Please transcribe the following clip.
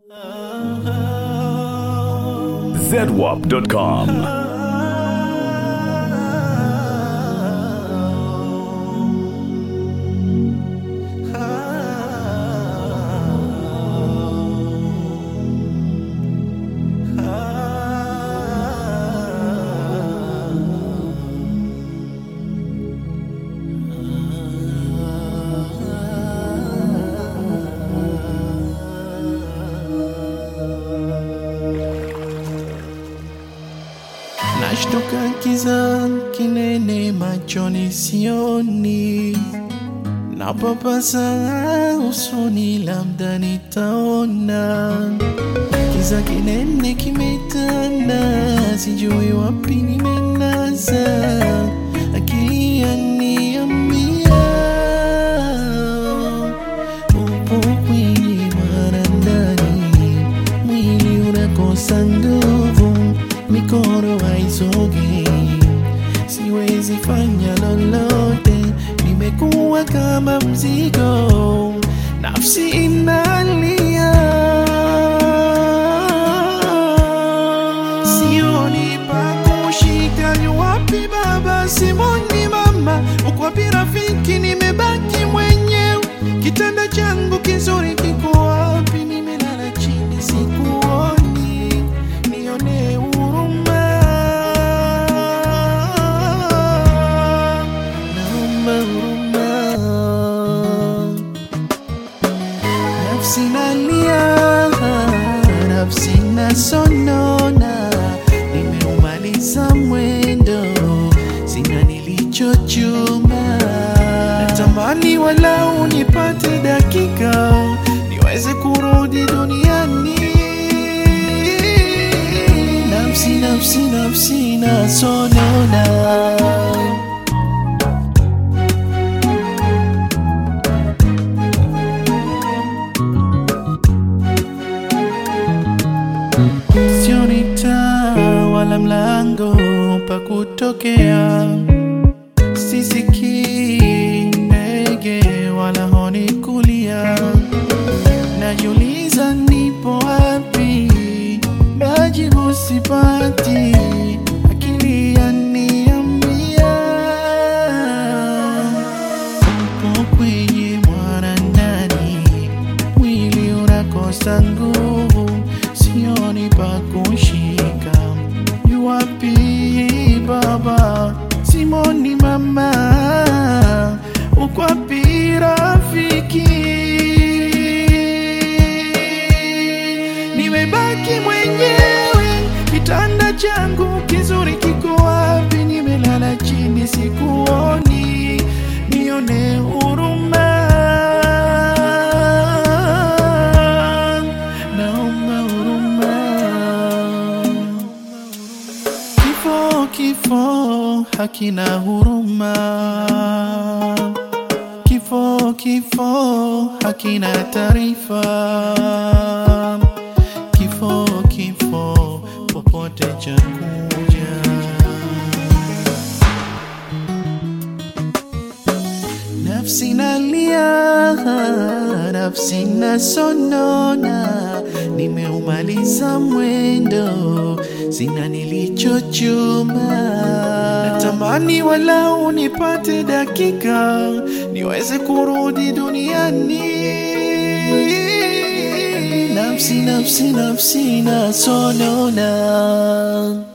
zedwap.com. Nashtuka kiza kinene machoni sioni, napapasa usoni labda nitaona. Kiza kinene kimetanda, sijui wapi nimenaza, akili yaniambia upo kwenye marandani, mwili unakosa nguvu, mikono haisogei, siwezi fanya lolote, nimekuwa kama mzigo, nafsi inalia, sioni pa kushika, ni wapi baba, simoni mama, uko wapi rafiki, nimebaki mwenyewe, kitanda changu kizuri kiko wapi, nimelala chini, sikuoni, nione huruma, naomba huruma nafsi nalia, nafsi nasonona, nimeumaliza mwendo, sina nilichochuma. Natamani walau nipate dakika niweze kurudi duniani. Nafsi, nafsi, nafsi nasonona. sioni taa wala mlango pa kutokea, sisikii ndege wala honi kulia. Najiuliza nipo wapi, majibu sipati, akili yaniambia upo kwenye mwanandani, mwili unakosa nguvu, sioni pa kushika. Yu wapi baba, simoni mama, uko wapi rafiki? Nimebaki mwenyewe, kitanda changu kizuri kiko wapi? Nimelala chini, sikuoni, nione huruma, naomba huruma. Kifo, kifo hakina huruma, kifo, kifo hakina taarifa, kifo, kifo popote cha kuja. Nafsi nalia, nafsi nasonona, nimeumaliza mwendo, sina nilichochuma. Natamani walau nipate dakika niweze kurudi duniani. Nafsi, nafsi, nafsi nasonona.